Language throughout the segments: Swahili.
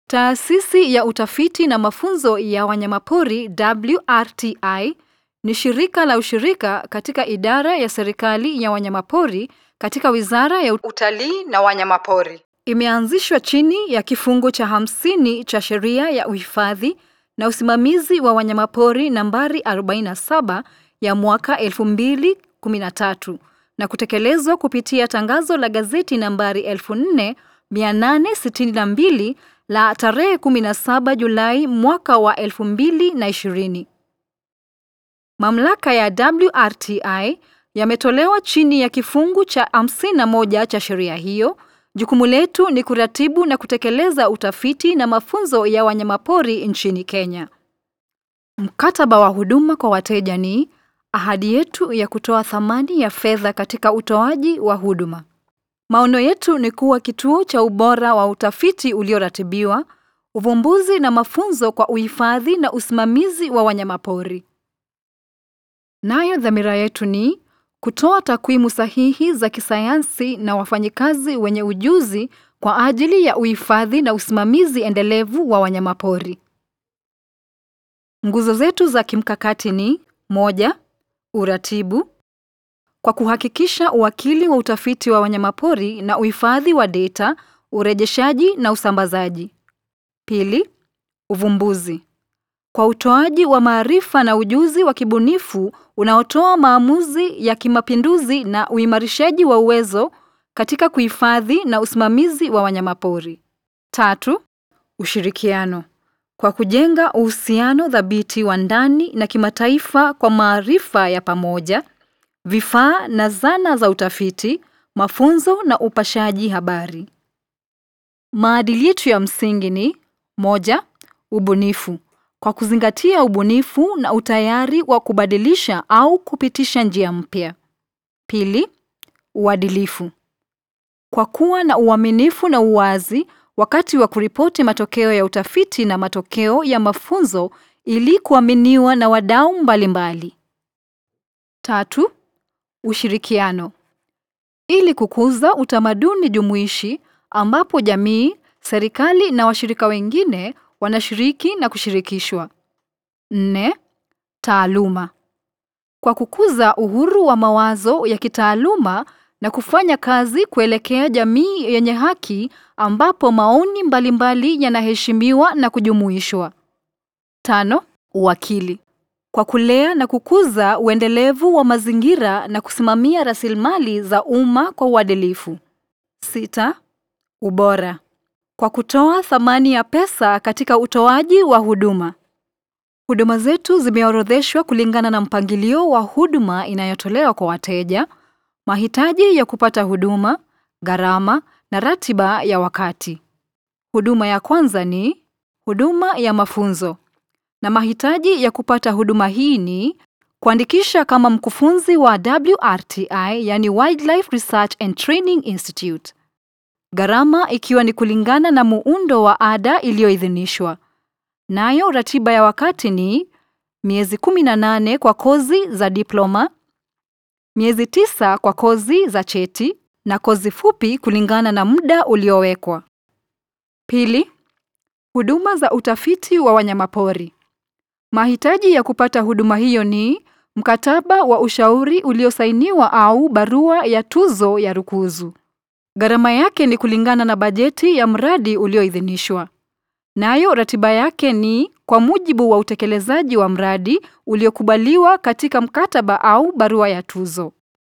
Taasisi ya Utafiti na Mafunzo ya Wanyamapori WRTI ni shirika la ushirika katika idara ya serikali ya wanyamapori katika Wizara ya Utalii na Wanyamapori. Imeanzishwa chini ya kifungu cha hamsini cha Sheria ya Uhifadhi na Usimamizi wa Wanyamapori nambari 47 ya mwaka 2013 na kutekelezwa kupitia tangazo la gazeti nambari 4862 la tarehe 17 Julai mwaka wa 2020. Mamlaka ya WRTI yametolewa chini ya kifungu cha 51 cha sheria hiyo. Jukumu letu ni kuratibu na kutekeleza utafiti na mafunzo ya wanyamapori nchini Kenya. Mkataba wa huduma kwa wateja ni ahadi yetu ya kutoa thamani ya fedha katika utoaji wa huduma. Maono yetu ni kuwa kituo cha ubora wa utafiti ulioratibiwa, uvumbuzi na mafunzo kwa uhifadhi na usimamizi wa wanyamapori. Nayo dhamira yetu ni kutoa takwimu sahihi za kisayansi na wafanyikazi wenye ujuzi kwa ajili ya uhifadhi na usimamizi endelevu wa wanyamapori. Nguzo zetu za kimkakati ni moja, uratibu kwa kuhakikisha uwakili wa utafiti wa wanyamapori na uhifadhi wa data, urejeshaji na usambazaji. Pili, uvumbuzi kwa utoaji wa maarifa na ujuzi wa kibunifu unaotoa maamuzi ya kimapinduzi na uimarishaji wa uwezo katika kuhifadhi na usimamizi wa wanyamapori. Tatu, ushirikiano kwa kujenga uhusiano thabiti wa ndani na kimataifa kwa maarifa ya pamoja, vifaa na zana za utafiti, mafunzo na upashaji habari. Maadili yetu ya msingi ni moja, ubunifu kwa kuzingatia ubunifu na utayari wa kubadilisha au kupitisha njia mpya. Pili, uadilifu kwa kuwa na uaminifu na uwazi wakati wa kuripoti matokeo ya utafiti na matokeo ya mafunzo ili kuaminiwa na wadau mbalimbali. Tatu, ushirikiano ili kukuza utamaduni jumuishi ambapo jamii, serikali na washirika wengine wanashiriki na kushirikishwa. Nne, taaluma kwa kukuza uhuru wa mawazo ya kitaaluma na kufanya kazi kuelekea jamii yenye haki ambapo maoni mbalimbali yanaheshimiwa na kujumuishwa. Tano, uwakili kwa kulea na kukuza uendelevu wa mazingira na kusimamia rasilimali za umma kwa uadilifu. Sita, ubora kwa kutoa thamani ya pesa katika utoaji wa huduma. Huduma zetu zimeorodheshwa kulingana na mpangilio wa huduma inayotolewa kwa wateja, mahitaji ya kupata huduma, gharama na ratiba ya wakati. Huduma ya kwanza ni huduma ya mafunzo. Na mahitaji ya kupata huduma hii ni kuandikisha kama mkufunzi wa WRTI, yani Wildlife Research and Training Institute. Gharama ikiwa ni kulingana na muundo wa ada iliyoidhinishwa. Nayo ratiba ya wakati ni miezi 18 kwa kozi za diploma, miezi tisa kwa kozi za cheti na kozi fupi kulingana na muda uliowekwa. Pili, huduma za utafiti wa wanyamapori. Mahitaji ya kupata huduma hiyo ni mkataba wa ushauri uliosainiwa au barua ya tuzo ya rukuzu. Gharama yake ni kulingana na bajeti ya mradi ulioidhinishwa. Nayo ratiba yake ni kwa mujibu wa utekelezaji wa mradi uliokubaliwa katika mkataba au barua ya tuzo.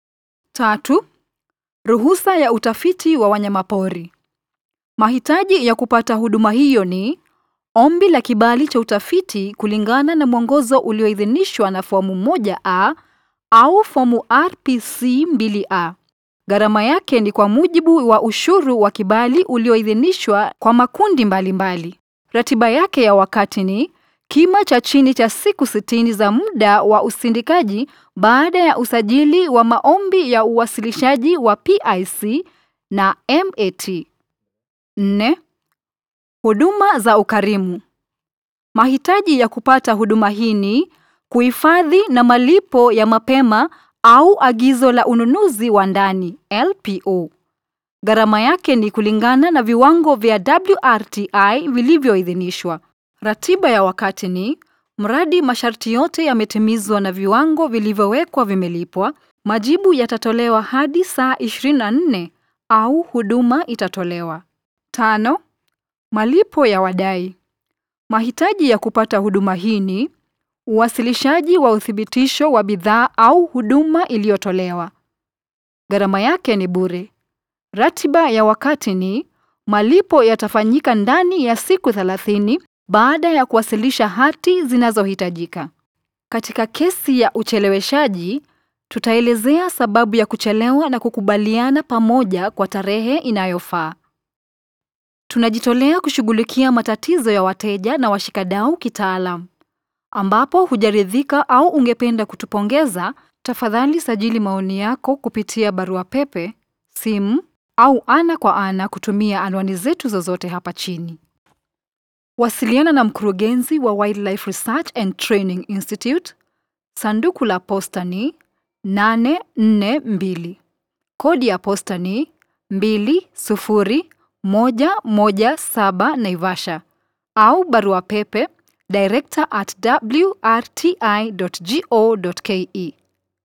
Tatu, ruhusa ya utafiti wa wanyamapori. Mahitaji ya kupata huduma hiyo ni ombi la kibali cha utafiti kulingana na mwongozo ulioidhinishwa na fomu 1A au fomu RPC 2A. Gharama yake ni kwa mujibu wa ushuru wa kibali ulioidhinishwa kwa makundi mbalimbali mbali. Ratiba yake ya wakati ni kima cha chini cha siku sitini za muda wa usindikaji baada ya usajili wa maombi ya uwasilishaji wa PIC na MAT. Nne, huduma za ukarimu. Mahitaji ya kupata huduma hii ni kuhifadhi na malipo ya mapema au agizo la ununuzi wa ndani LPO. Gharama yake ni kulingana na viwango vya WRTI vilivyoidhinishwa. Ratiba ya wakati ni mradi masharti yote yametimizwa na viwango vilivyowekwa vimelipwa, majibu yatatolewa hadi saa 24 au huduma itatolewa. Tano, malipo ya wadai. Mahitaji ya kupata huduma hii ni uwasilishaji wa uthibitisho wa bidhaa au huduma iliyotolewa. Gharama yake ni bure. Ratiba ya wakati ni malipo yatafanyika ndani ya siku 30 baada ya kuwasilisha hati zinazohitajika. Katika kesi ya ucheleweshaji, tutaelezea sababu ya kuchelewa na kukubaliana pamoja kwa tarehe inayofaa. Tunajitolea kushughulikia matatizo ya wateja na washikadau kitaalam. Ambapo hujaridhika au ungependa kutupongeza, tafadhali sajili maoni yako kupitia barua pepe, simu au ana kwa ana kutumia anwani zetu zozote hapa chini. Wasiliana na mkurugenzi wa Wildlife Research and Training Institute. Sanduku la posta ni 842. Kodi ya posta ni 20117 Naivasha au barua pepe director at wrti.go.ke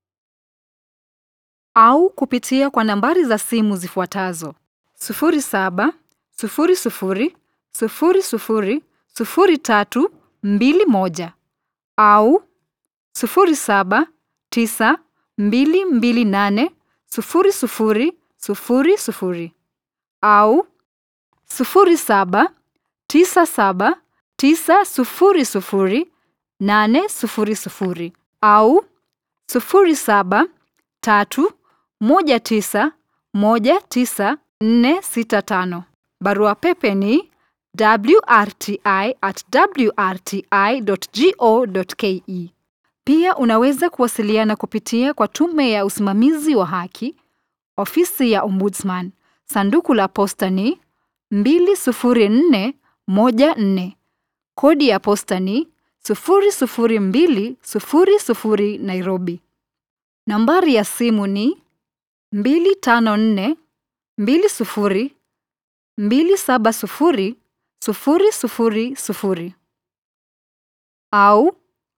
au kupitia kwa nambari za simu zifuatazo 07 00 00 0321 au 07 9 228 00 00 au 07 97 900 800 au 07 3 19 19465. Barua pepe ni wrti@wrti.go.ke. Pia unaweza kuwasiliana kupitia kwa Tume ya Usimamizi wa Haki, Ofisi ya Ombudsman. Sanduku la posta ni 20414. Kodi ya posta ni 00200 Nairobi. Nambari ya simu ni 254 20 270 000 au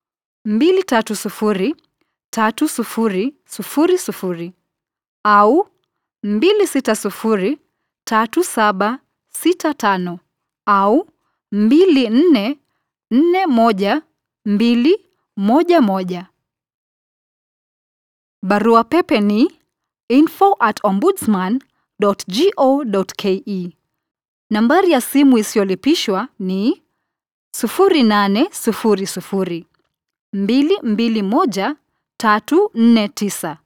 230 30 00 au 260 37 65 au 24 41 211. Barua pepe ni info at ombudsman.go.ke. Nambari ya simu isiyolipishwa ni 0800 221 349